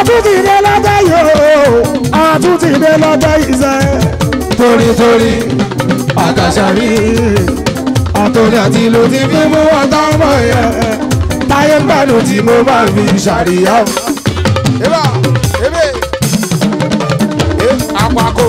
àtúntì dé lọ́jọ́ yìí o àtúntì dé lọ́jọ́ yìí sẹ́ torí torí àkàṣàrí àtòrí àti ìlú ti fi mú ọ̀tá ọmọ yẹn táyé ń gbàdùn tí mo bá fi ṣàríyá o. eba ebe e apako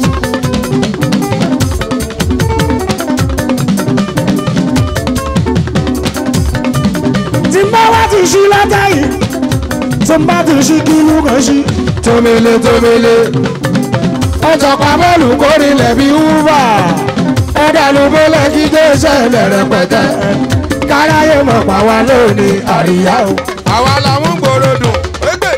tí n bá wá ti ṣí lọ́jọ́ yìí tí n bá ti ṣí kí inú kan ṣí. tómele tómele ọjọ́ pa bọ́ọ̀lù kórìlẹ̀ bí wúwà ẹ̀dá ló bọ́lẹ̀ kí dé ṣẹlẹ̀ rẹpẹtẹ káráyé mọ̀ pa wá lónìí àríyá o. àwa làwọn ń gbòòrò dùn égbè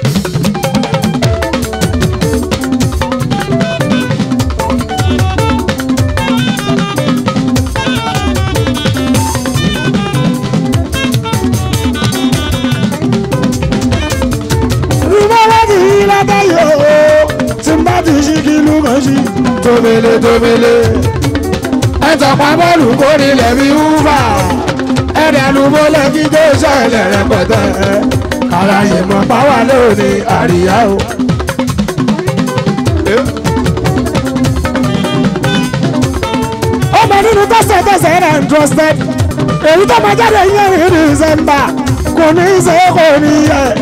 tí n bá wá ti ṣí lọ́jọ́ yìí o tí n bá ti ṣí kí inú kan ṣí. tómele tómele ẹ̀jọ̀ pa bọ́ọ̀lù kórìlẹ̀ bí wúwà ẹ̀dá ló bọ́lẹ̀ kí dé ṣẹlẹ̀ rẹpẹtẹ káráyé mọ̀ pa wá lónìí àríyá o. ọmọ nínú tọ́sẹ̀tọ́sẹ̀ rẹ̀ ń trusted èyí tó máa jáde yẹn ní december kò ní í ṣe kò ní í yẹ.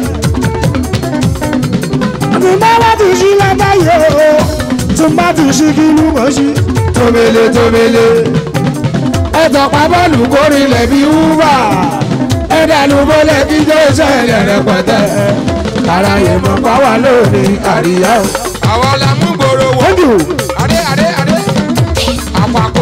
tí bá wá ti ṣí lábáyé o tí bá ti ṣí kí ló mọ̀ ṣí. tómele tómele ẹ̀tọ́ pa bọ́ọ̀lù kórìlẹ̀ bí wúwà ẹ̀dá ló bọ́lẹ̀ kí jẹ́ ìṣẹ̀lẹ̀ rẹpẹtẹ káráyé mọ̀ pa wá lónìí àríyá o. àwa làwọn ń gbòòrò wọ thank you. adé adé adé apako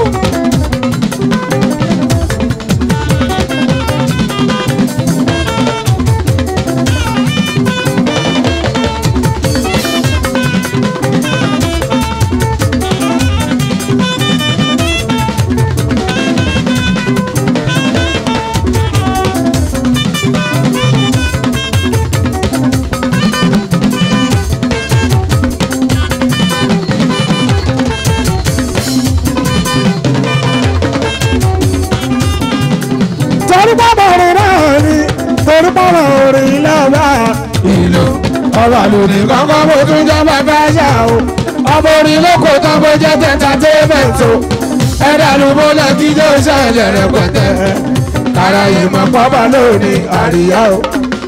torí bàbá orin náà ni torí bàbá orin lọ́wọ́ ìlú ọba lónìí kankan mo tún jọba fẹ́ ṣá o ọmọ orin lóko tán bó jẹ́ entertainment o ẹ̀dá ló bọ́lá kí jẹ́ ìṣẹ̀lẹ̀ rẹpẹtẹ kára ìmọ̀ pọ́bà lónìí àríyá o.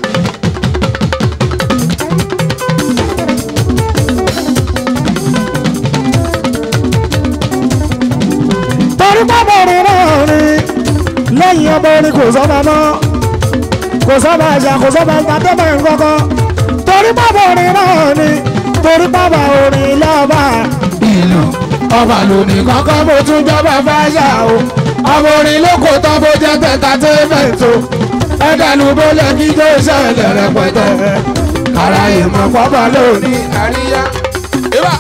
torí bàbá orin náà ni lẹ́yìn ọmọ orin kò sọ́ba mọ́ kò sọ́ba àṣà kò sọ́ba ìgbàdọ́mọ̀ nǹkankan torí bàbá orin náà ni torí bàbá orin lọ́ba ìlú ọba lónìí kankan mo tún jọba fáyà o ọmọ orin lóko tán bó jẹ́ entertainment o ẹ̀dá ló bọ́lẹ̀ kí tó ṣẹlẹ̀ rẹpẹtẹ kára ìmọ̀ pọ́bà lónìí àríyá eba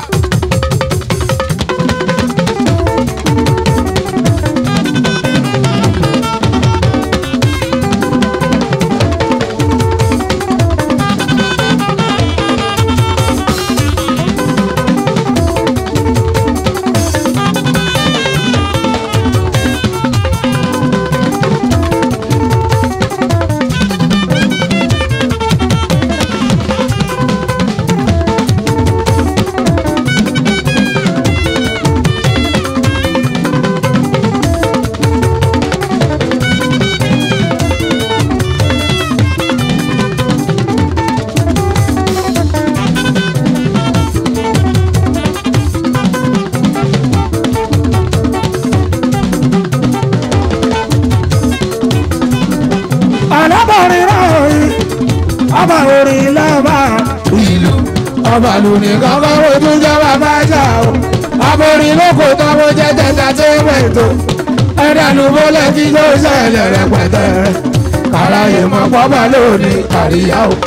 alábọ̀rin náà rí ọba orin lọ́ba ìlú ọba lónìí kankan wo tún jọba fájà o ọba orin lóko tán bó jẹ́ entertainment o ẹ̀dá ló bọ́lẹ̀ kí ló ṣẹlẹ̀ rẹpẹtẹ káráyé mọ̀ pọ́bà lónìí àríyá o.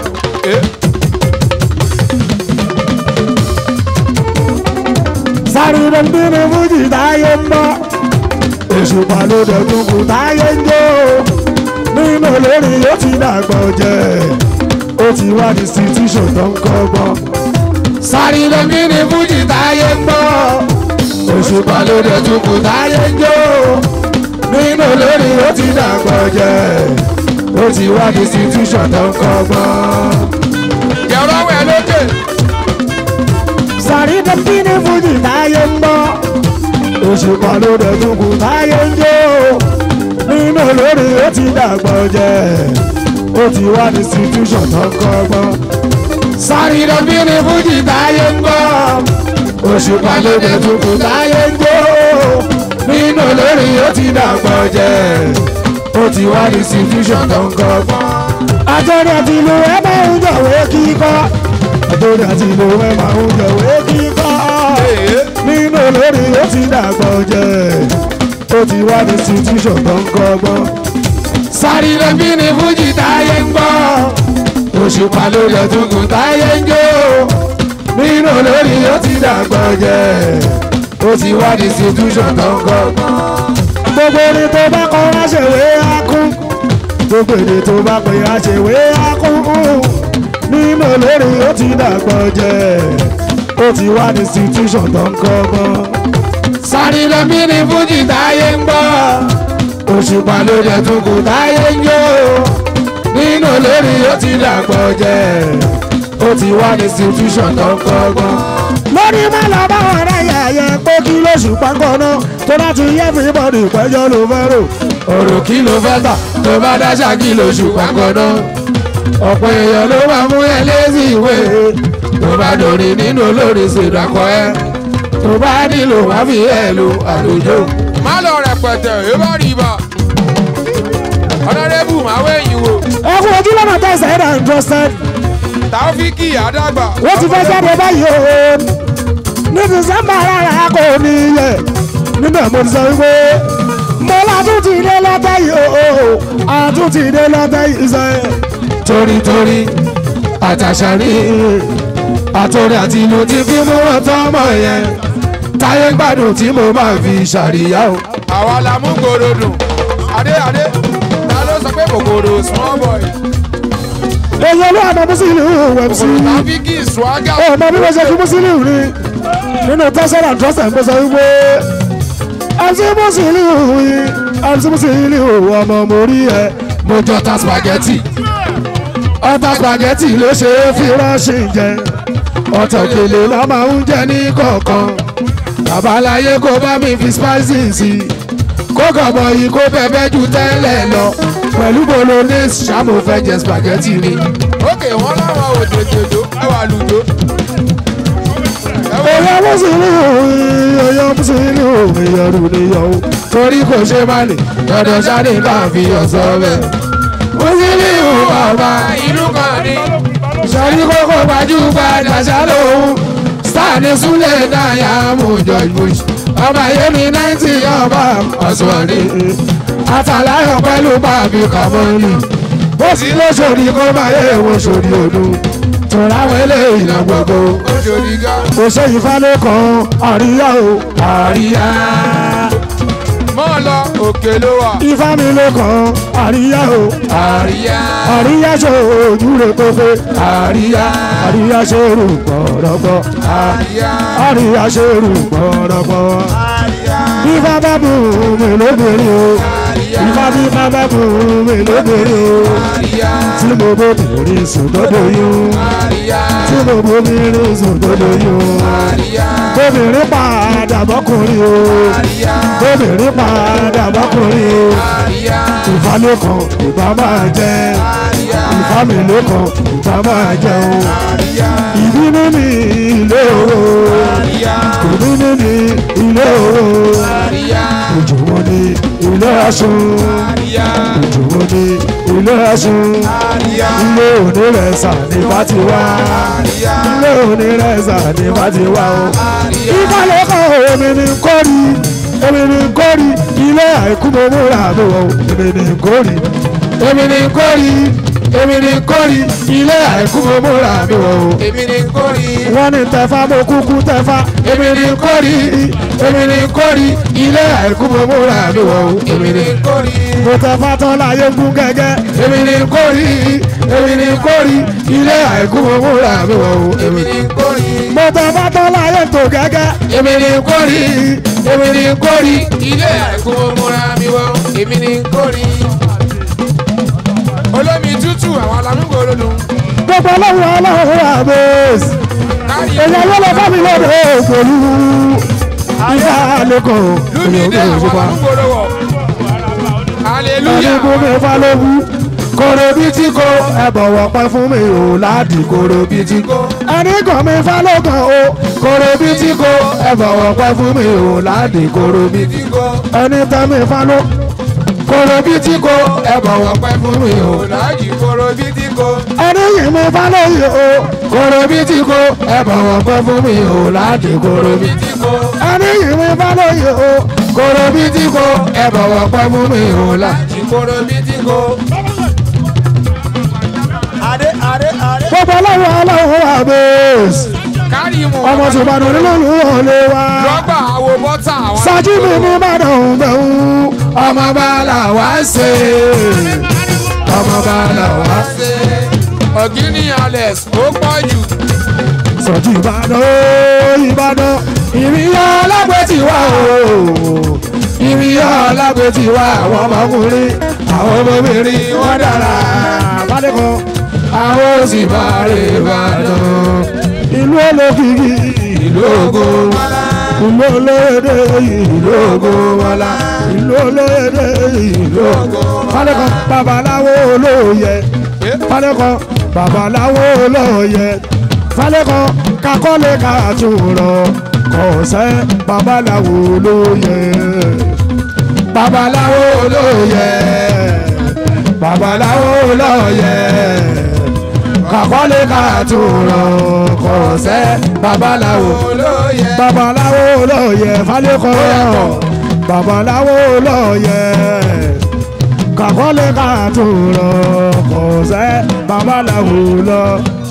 sáré bíní fújì táyé ń bọ́ èṣù pàlódé kúkú táyé ń jó nínú olórin yóò ti dàgbà jẹ́ ó ti wá ní institution tó ń kọ́gbọ́n. sáré bíní fújì táyé ń bọ́ èṣù pàlódé kúkú táyé ń jó nínú olórin yóò ti dàgbà jẹ́ ó ti wá ní institution tó ń kọ́gbọ́n. jẹ̀rọ wẹ̀ ló sàrí dẹ́bí ní fújì táyé ń gbọ́ òṣùpá ló dẹ̀ tún kù táyé ń jó nínú olórí ó ti dàgbọ́ jẹ́ ó ti wá ní institution tó ń kọ́gbọ́n sàrí dẹ́bí ní fújì táyé ń gbọ́ òṣùpá ló dẹ̀ tún kù táyé ń jó nínú olórí ó ti dàgbọ́ jẹ́ ó ti wá ní institution tó ń kọ́gbọ́n àtọ́rẹ́ àti ìlú ẹ máa ń jọ̀wé kíkọ́ àtọ́rẹ́ àti ìlú ẹ máa ń jọ̀wé kíkọ́ nínú olórí ó ti dàgbọ́ jẹ́ ó ti wá ní situation tó ń kọ́gbọ́n. sáré lẹ́bí ni fújì táyé ń gbọ́ òṣùpá ló lẹ̀ tuntun táyé ń jó nínú olórí ó ti dàgbọ́ jẹ́ ó ti wá ní situation tó ń kọ́gbọ́n. gbogbo orin tó bá kọ́ wá ṣèwé á kún gbogbo èdè tó bá pè á ṣèwé akúnkú nínú olórí ó ti dàgbọ́ jẹ́ ó ti wá ní institution tó ń kọ́gbọ́n. sáré lẹ́mí ní fújì táyé ń gbọ́ òṣùpá ló jẹ́ tukù táyé ń jó nínú olórí ó ti dàgbọ́ jẹ́ ó ti wá ní institution tó ń kọ́gbọ́n. lórí má lọ bá ọ̀rẹ́ yẹ̀yẹ́ pé kí lóṣù pákó náà tó bá ti yẹ everybody ìpẹ́jọ́ ló fẹ́ rò ọ̀rọ̀ kí ló fẹ́ tà tó bá dáṣà kí lóṣù pákó náà ọ̀pọ̀ èèyàn ló máa mú ẹ lẹ́sìn ìwé tó bá dòrí nínú olórí ṣèdàkọ ẹ tó bá nílò wá fi ẹ lo àlùjọ. má lọ rẹpẹtẹ ẹ bá rí ibà ọ̀nàdẹ́bù máa wẹ̀yìn wò ẹ kú ojú lọ́nà tẹ̀sán ẹ̀dá interested tàófíkì àdàgbà. wọ́n ti fẹ́ jáde báyìí o ní december rárá kò ní yẹ níbẹ̀ mo ti sọ wípé mo látún ti dé lọ́tẹ̀ yìí o àtún ti dé lọ́tẹ̀ yìí sẹ́. torí torí àtàṣàrí àtòrí àti ìlú ti fi mú wọn tọmọ yẹn táyé gbádùn tí mo máa fi ṣàríyá o. àwa la mú gbòòrò dùn adé adé ta ló sọ pé kòkòrò small boy èyí olú àmọ́ mùsùlùmí wẹ̀ sí kòkòrò tàbíkì swagger i ọmọ bí wọ́n ṣe fi mùsùlùmí rí nínú tẹ́sán and trust and gbèsè wípé àti mùsùlùmí àti mùsùlùmí ọmọ mo rí ẹ mo jọ ta spaghetti ọta spaghetti ló ṣe é fi ránṣẹ́ jẹ ọ̀tọ̀ òkèlè la máa ń jẹ ní kọ̀ọ̀kan babaláyé kó bá mi fi spices sí kó kọ̀bọ̀ yìí kó bẹ́ẹ̀ ju tẹ́lẹ̀ lọ pẹ̀lú bolognese ṣàmù fẹ́ jẹ spaghetti ni. ókè wọn láwọn ò tètè jó ẹwà lùjó. Ẹ̀yà mùsùlùmí ẹ̀yà mùsùlùmí ẹ̀yà rúniyàn o. Torí kò ṣe má lè dandan sáré bá fi ọ̀sọ́ bẹ̀. Mùsùlùmí bàbá inú kan ní. sọ̀rí kókó gbajúgbajà ṣàlóhùn. Sáàni Súlẹ̀ náyà mú George Bush. Ọba Yemi náìtì ọba Ọ̀ṣunwọ̀nì. Àtàláyọ̀ pẹ̀lú bàbí Kàmọ́lì. Bó sì lóṣòdì kó máa yẹ èwo sòdì òdu. Tòun àwọn eléyìí náà gbogbo ó ṣòdì gan. kò ṣe ìfálẹ́ kan àríyá o àríyá mọ́ ọ lọ òkè ló wà. ifá mi ló kan àríyá o àríyá. àríyá ṣe ojú rẹ pépé àríyá àríyá ṣe rù gbọ̀rọ̀gbọ̀ àríyá. àríyá ṣe rù gbọ̀rọ̀gbọ̀ ifá bá bù mí lóbìnrin o ifá bí bá bá bù mí lóbìnrin o àríyá. tí mo bóbìnrin sùn dọ́dọ̀ yún àríyá. tí mo bóbìnrin sùn dọ́dọ̀ yún àríyá. bóbìnrin padà bọ́kùnrin o. àríyá. obìnrin padà bọ́kùnrin o àríyá. ìfàlẹ́kàn ìbá máa jẹ àríyá. ìfàmìlẹ́kàn ìbá máa jẹ o àríyá. ìbínú ní ilé o àríyá. ìbínú ní ilé o àríyá. ìjùmọ̀ ní ilé aṣun àríyá. ìjùmọ̀ ní ilé aṣun àríyá. ilé onírẹ̀sà ní bá ti wá àríyá. ilé onírẹ̀sà ní bá ti wá o àríyá. ìfàlẹ́kàn èmi ní kórì èmi ní kórì ilé àìkú mo múra mi wọ̀ èmi ní kórì èmi ní kórì èmi ní kórì ilé àìkú mo múra mi wọ̀ èmi ni kórì. wọ́n ní tẹ̀fá mo kúkú tẹ̀fá èmi ní kórì èmi ní kórì ilé àìkú mo múra mi wọ̀ èmi ni kórì. mo tẹ̀fá tán láyé ń gún gẹ́gẹ́ èmi ní kórì èmi ní kórì ilé àìkú mo múra mi wọ̀ èmi ni kórì. mo tẹ̀fá tán láyé ń tó gẹ́gẹ́ èmi ní kórì èmi ní kórì. ilé àìkú mo múra mi wọ èmi ni kórì. olómi tútù àwọn alámúgbò olódùn gbogbo ọlọ́run ọlọ́run àbẹ́s kárí èèyàn yóò lọ bá mi lọ́dọ̀ ògbòlú ìyá lẹ́kọ̀ọ́ lúmídé òyìnbó àwọn òṣùpá àdúgbò wọ̀ hallelujah ẹ̀ẹ́dẹ́gbọ́n mi fa ló wú kóró bí tí kò ẹ bọ̀wọ̀ pẹ́ fún mi ò láàdì kóró bí tí kò ẹni kàn mi fa ló kàn o kóró bí tí kò ẹ bọ̀wọ̀ pẹ́ fún mi ò láàdì kóró bí tí kò ẹni tẹ́ mi fa ló kóró bí tí kò ẹ bọ̀wọ̀ pẹ́ fún mi ò láàjì kóró bí tí kò ẹni yìí mi fa lóye o kóró bí tí kò ẹ bọ̀wọ̀ pẹ́ fún mi ò láàdì kóró bí bí tí kò ẹni yìí mi fa lóye o kóró bí tí kò ẹ bọ̀wọ̀ pẹ́ fún mi ò láàdì. láàjì kóró bí tí kò. Adé adé adé. gbogbo ọlọ́run ọlọ́run wà bẹ́ẹ̀sì. kárí mu ọmọ tó bá dùn nínú olè wa. rọ́bà àwo bọ́tà àwọn sájú mi ní ìbàdàn bẹ̀rù ọmọ bá là wá ṣe ọmọ bá là wá. ṣe ọ̀gíní alex ó pọ̀ jù sọ̀jú ìbàdàn ó ìbàdàn ìrìyà alágbètì wà o ìrìyà alágbètì wà àwọn ọmọkùnrin àwọn ọmọbìnrin wọn dára balẹ̀kọ́ àwọn òsì bá rè ìbàdàn ìlú olókìkí ìlú ògo ìlú olóyèdè ìlú ògo wọlá ìlú olóyèdè ìlú ògo balẹ̀kọ́ babaláwo olóyè falẹ́kọ̀ babaláwo lọ́ọ̀yẹ falẹ́kọ̀ kakọ́lé kàtúrọ̀ kọ̀ọ̀sẹ́ babaláwo lóyè babaláwo lóyè babaláwo lọ́ọ̀yẹ kakọ́lé kàtúrọ̀ kọ̀ọ̀sẹ́ babaláwo olóyè babaláwo lọ́ọ̀yẹ falẹ́kọ̀ babaláwo lọ́ọ̀yẹ kàkọ́lé kàtúrọ̀ kọ̀ọ̀sẹ́ babaláwo lọ.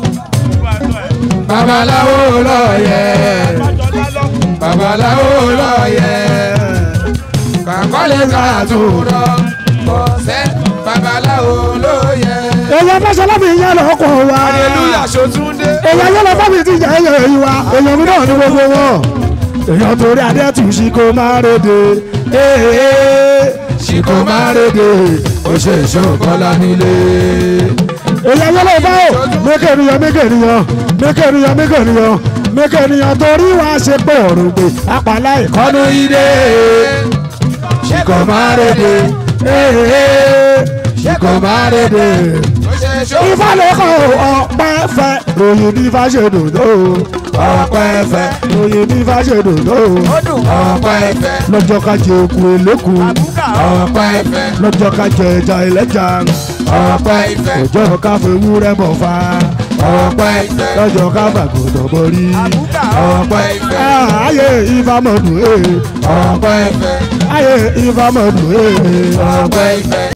babaláwo lọ yẹ babaláwo lọ yẹ kàkọ́lé kàtúrọ̀. kọ̀ọ̀sẹ́ babaláwo lóyè. èèyàn fẹsẹ̀ mi yẹn lọ kọ̀ wá. hallelujah ṣòtúndé. èèyàn yẹn lọ fọ́ mi ti jẹ́ ẹ̀yẹ yìí wá. èèyàn mi náà ní gbogbo wọn. èèyàn torí adé tù sí kó má rédè. ee sí kó má rédè. ó ṣe ìṣòkọ́lá nílé. èèyàn yẹn lọ bá o. mékènìyàn mékènìyàn mékènìyàn mékènìyàn mékènìyàn torí wá ṣe pé ọ̀rùn pé apàlà ìkọ́nú yìí dé. sí kó má rédè. ee sí kó má rédè ó ṣe ṣó. ìfàlẹ́kọ̀ ọ̀pẹ́ fẹ́ ròyìn bí fàṣẹdùn tó ọ̀pẹ́ fẹ́ ròyìn bí fàṣẹdùn tó ọ̀pẹ́ fẹ́ lọ́jọ́ ká jẹ òkú eléku ọ̀pẹ́ fẹ́ lọ́jọ́ ká jẹ ẹja ẹlẹ́ja ọ̀pẹ́ fẹ́ lọ́jọ́ ká fẹ́ wúrẹ́ bọ̀ fa ọ̀pẹ́ fẹ́ lọ́jọ́ ká fàgùdọ̀ borí ọ̀pẹ́ fẹ́ ayé ìfàmọ̀dù ẹ̀ ọ̀pẹ́ fẹ́ ayé ìfàmọ̀dù ẹ̀ ọ̀pẹ́ fẹ́.